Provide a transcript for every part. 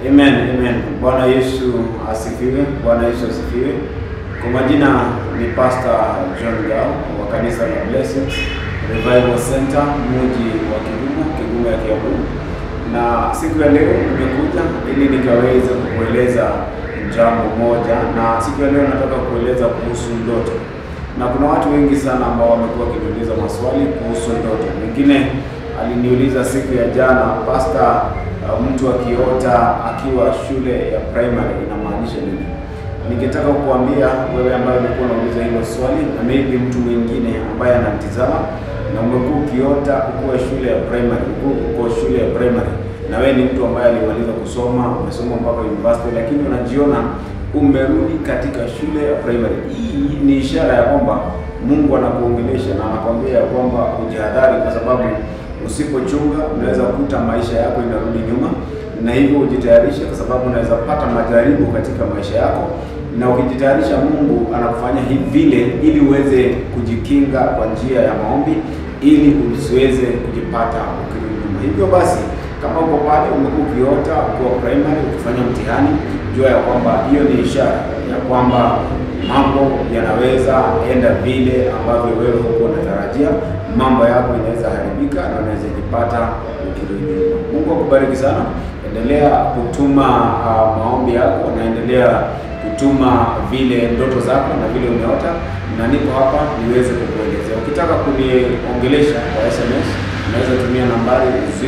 Amen, amen. Bwana Yesu asifiwe. Bwana Yesu asifiwe. Kwa majina ni Pastor John Gao wa kanisa la Blessed Revival Center mji wa Kigumu, Kigumu ya Kiambu, na siku ya leo nimekuja ili nikaweze kukueleza jambo moja, na siku ya leo nataka kueleza kuhusu ndoto, na kuna watu wengi sana ambao wamekuwa wakiniuliza maswali kuhusu ndoto. Mwingine aliniuliza siku ya jana, Pastor, uh, mtu akiota akiwa shule ya primary inamaanisha nini? Ningetaka kukuambia wewe ambaye umekuwa unauliza hilo swali na maybe mtu mwingine ambaye anatizama na umekuwa ukiota ukuwa shule ya primary, uko shule ya primary na wewe ni mtu ambaye alimaliza kusoma, umesoma mpaka university, lakini unajiona umerudi katika shule ya primary. Hii ni ishara ya kwamba Mungu anakuongelesha na anakwambia ya kwamba ujihadhari, kwa sababu usipochunga unaweza kukuta maisha yako inarudi nyuma, na hivyo ujitayarishe, kwa sababu unaweza pata majaribu katika maisha yako, na ukijitayarisha, Mungu anakufanya hivi vile ili uweze kujikinga kwa njia ya maombi, ili usiweze kujipata ukirudi nyuma. Hivyo basi kama uko pale umekuwa ukiota ukiwa primary ukifanya mtihani, jua ya kwamba hiyo ni ishara ya kwamba mambo yanaweza enda vile ambavyo wewe huko unatarajia. Mambo yako inaweza haribika na unaweza jipata ukirudi nyuma. Mungu akubariki sana, endelea kutuma uh, maombi yako, naendelea kutuma vile ndoto zako na vile umeota, na niko hapa niweze kukuelezea. Ukitaka kuniongelesha kwa SMS unaweza tumia nambari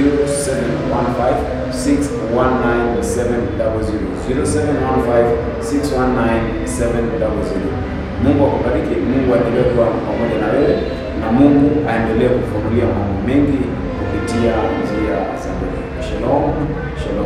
0715619700 Mungu akubariki, Mungu aendelee kuwa pamoja na wewe na Mungu aendelee kufunulia mambo mengi kupitia njia za Mungu. Shalom, shalom.